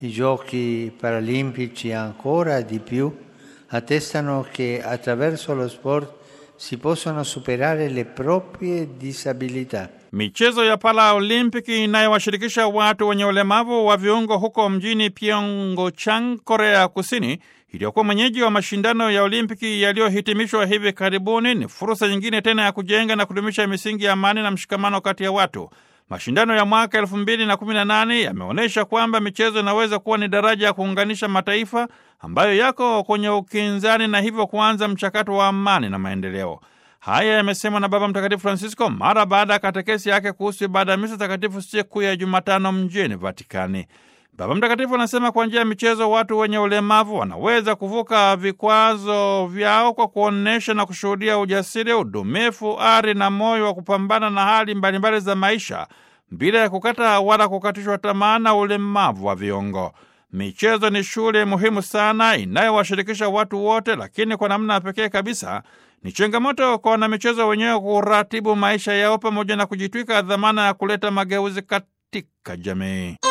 I giochi paralimpici ancora di più attestano che attraverso lo sport si possono superare le proprie disabilità. Michezo ya Paraolimpiki inayowashirikisha watu wenye ulemavu wa viungo huko mjini Pyeongchang, Korea Kusini, iliyokuwa mwenyeji wa mashindano ya Olimpiki yaliyohitimishwa hivi karibuni, ni fursa nyingine tena ya kujenga na kudumisha misingi ya amani na mshikamano kati ya watu. Mashindano ya mwaka elfu mbili na kumi na nane yameonyesha kwamba michezo inaweza kuwa ni daraja ya kuunganisha mataifa ambayo yako kwenye ukinzani na hivyo kuanza mchakato wa amani na maendeleo. Haya yamesemwa na Baba Mtakatifu Francisco mara baada ya katekesi yake kuhusu ibada ya misa takatifu siku ya Jumatano mjini Vatikani. Baba Mtakatifu anasema kwa njia ya michezo watu wenye ulemavu wanaweza kuvuka vikwazo vyao kwa kuonyesha na kushuhudia ujasiri, udumifu, ari na moyo wa kupambana na hali mbalimbali za maisha bila ya kukata wala kukatishwa tamaa na ulemavu wa viungo. Michezo ni shule muhimu sana inayowashirikisha watu wote, lakini kwa namna ya pekee kabisa ni changamoto kwa wanamichezo wenyewe kuratibu maisha yao pamoja na kujitwika dhamana ya kuleta mageuzi katika jamii.